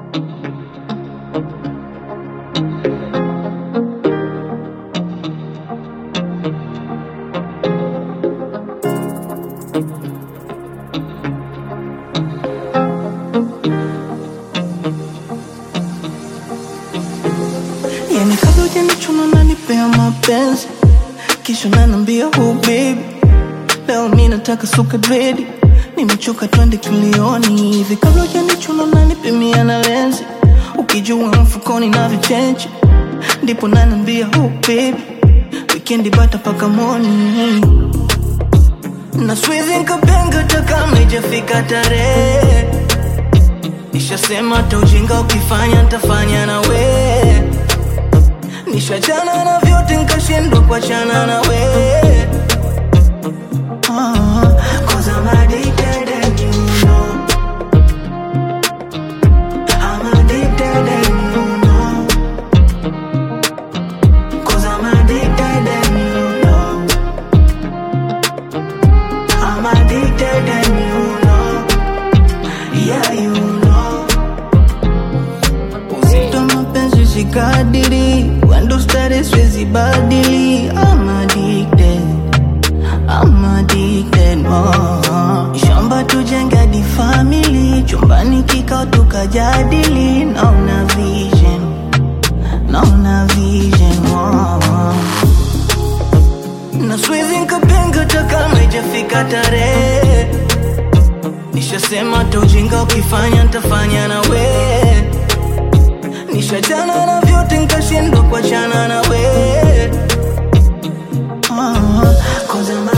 Yani kabla hujanichuna unanipea mapenzi kisha unaniambia oh baby leo mi nataka suka dredi nimechoka twende kilioni hivi kabla hujanichuna unanipimia na lenzi ukijua mfukoni na vichenji ndipo naniambia oh baby wikendi bata paka moni na siwezi nkapenga hata kama ijafika tarehe nishasema hata ujinga ukifanya ntafanya na we nishachana na vyote nkashindwa kuachana na we Ah, 'cause I'm addicted and you know. I'm addicted and you know. 'Cause I'm addicted and you know. I'm addicted and you know. Yeah, you know. Uzito mapenzi sikadiri Wendo stare siwezi badili I'm addicted I'm addicted oh. Shamba tujenge di family Chumbani kikao tukajadili Naona vision Naona vision oh. Na siwezi nkapenga hata kama ijafika tarehe Nishasema hata ujinga ukifanya ntafanya na we Nishachana na vyote nkashindwa kuachana na we Ah, 'cause I'm